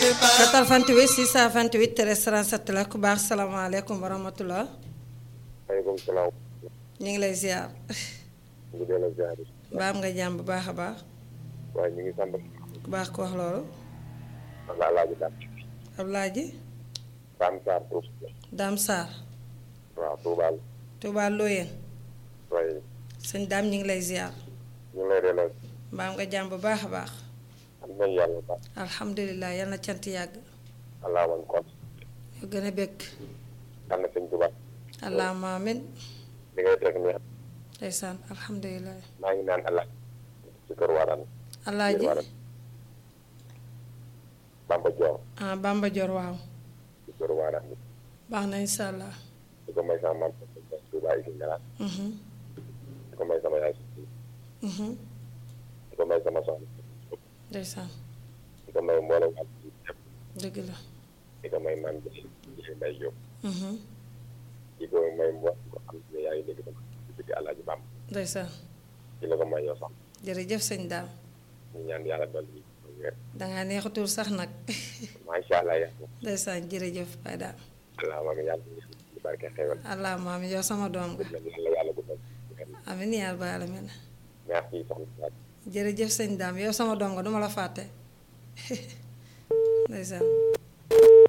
88 628 13 37 la ku baax salaamaaleykum wa rahmatulah. maaleykum salaam. ñu ngi lay ziar. ñu ngi delloo ziar. baam nga jàmm bu baax a baax. waaye ñu ngi sant. ku baax ko wax loolu. wala Alaaji Dame. Ablaye. Dame Sarr Touba. Dame Sarr. waaw Touba. Touba Loyeen. waaye sëñ Dame ñu ngi lay ziar. ñu ngi lay delloo. baam nga jàmm bu baax a baax. am nañu yàlla bu baax. alhamdulilah yal na cant yàgg. allah man kon. ñu gën a bëgg. am na sëñ Touba. allahumma amin. li ngay teg nii ndeysaan alhamdulilah. maa ngi naan allah. ci kër Warane. Alaaji Bamba Dior. ah Bamba Dior waaw. ci kër Warane. baax na incha allah. di ko may sama maam Touba Isi Ngalaat. Mhm, di ko may sama yaay. mhm. di ko may sama soxna. ndeysaan di ko may mboolem ak yëpp. dëgg la. di ko may man bi di fi may yóbbu. Mhm, di ko may mboolem ko xam ne yaa ngi dégg sama ci biti Alaaji Bamba. ndeysaan ci la ko may yow sax. jërëjëf sëñ Dame. ñu ñaan yàlla dolli wér. dangaa neexatul sax nag. macha allah yàlla. ndeysaan jërëjëf Baye Dame. allah ma ngi yàlla ñu barke xewal. allahumma amin yow sama doom nga. yàlla yàlla guddal. amin yaa rabbal alamin merci soxna Fatou. jërëjëf sëñ Dame yow sama doom nga duma la fàtte. ndeysaan